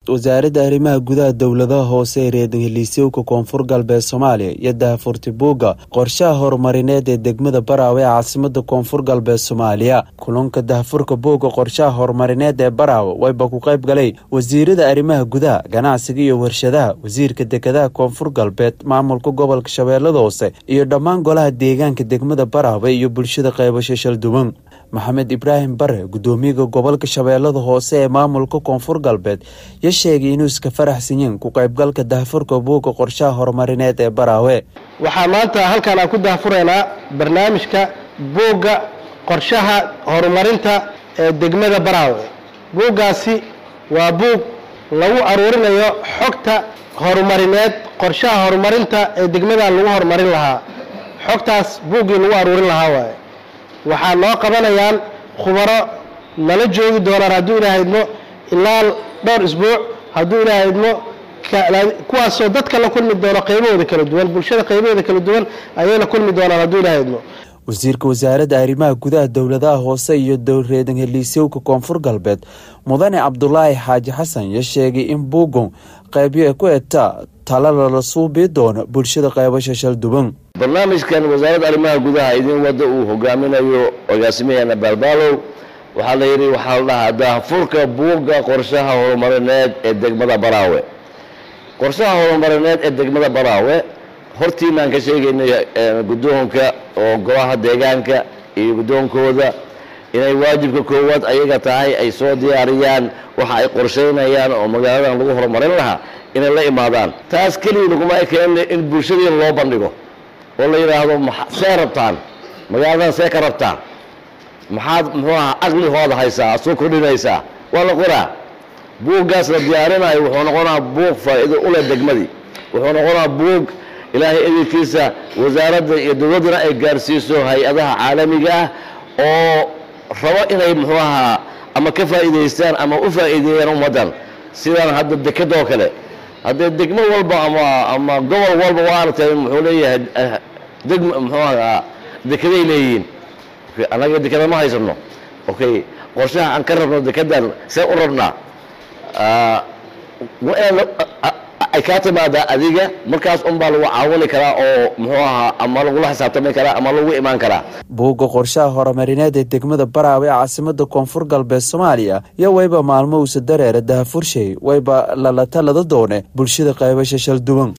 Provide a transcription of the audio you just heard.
wasaaradda arrimaha gudaha dowladaha hoose ee reerheliisyowka koonfur galbeed soomaaliya iyo daahfurti buugga qorshaha horumarineed ee degmada baraawe ee caasimada koonfur galbeed soomaaliya kulanka daahfurka buugga qorshaha horumarineed ee baraawe wayba ku qayb galay wasiirada arrimaha gudaha ganacsiga iyo warshadaha wasiirka dekedaha koonfur galbeed maamulka gobolka shabeellada hoose iyo dhammaan golaha deegaanka degmada baraawe iyo bulshada qaybasho shalduwan maxamed ibraahim bare gudoomiyaga gobolka shabeellada hoose ee maamulka koonfur galbeed yo sheegay inuu iska faraxsanyiin ku qaybgalka daahfurka buugga qorshaha horumarineed ee baraawe waxaa maanta halkan aan ku daahfuraynaa barnaamijka buugga qorshaha horumarinta ee degmada baraawe buuggaasi waa buug lagu aruurinayo xogta horumarineed qorshaha horumarinta ee degmadan lagu horumarin lahaa xogtaas buuggii lagu aruurin lahaa waaye waxaa noo qabanayaan khubaro nala joogi doonaan hadduu ilaahydmo ilaa dhowr isbuuc hadduu ilaahydmo kuwaasoo dadka la kulmi doono qaybahooda kala duwan bulshada qaybaheeda kala duwan ayay la kulmi doonaan hadduu ilaahydmo wasiirka wasaaradda arrimaha gudaha dowladaha hoose iyo dowreedan heliisyowka koonfur galbeed mudane cabdulaahi xaaji xasan yo sheegay in buugon qaybyo ku etaa tala lala suubii doono bulshada qaybasha shalduban barnaamijkan wasaaradda arrimaha gudaha idin wadda uu hogaaminayo agaasimaheena baalbaalow waxaa la yidhi waxaa la dhahaa daahfurka buugga qorshaha horumarineed ee degmada baraawe qorshaha horumarineed ee degmada baraawe hortiinaan ka sheegaynay guddoonka oo golaha deegaanka iyo guddoonkooda inay waajibka koowaad ayaga tahay ay soo diyaariyaan waxa ay qorshaynayaan oo magaaladan lagu horumarin lahaa inay la imaadaan taas keliya laguma ekeen in bulshadiina loo bandhigo oo la yidhaahdo see rabtaan magaaladan see ka rabtaan maxaad muxuu aha aqlihooda haysaa soo kordhinaysaa waa la qoraa buuggaas la diyaarinayo wuxuu noqonaa buug faa'iido u leh degmadii wuxuu noqonaa buug ilaahay edelkiisa wasaaradda iyo dowladdana ay gaarsiiso hay-adaha caalamiga ah oo rabo inay muxuu ahaa ama ka faa'iidaystaan ama u faa'iideeyaan ummaddan sidaan hadda dekadoo kale haddee degmo walba ama ama gobol walba waa aragtay muxuu leeyahay degm muxuu ahaa dekeday leeyihiin annaga dekeda ma haysano okay qorshaha aan ka rabno dekedan see u rabnaa ay kaa timaadaa adiga markaas unbaa lagu caawini karaa oo muxuu ahaa ama lagula xisaabtami karaa ama lagu imaan karaa buugga qorshaha horumarineed ee degmada baraawe ee caasimada koonfur galbeed soomaaliya iyo wayba maalmo usa dareera dahafurshay wayba lala talada doone bulshada qaybasha shalduwan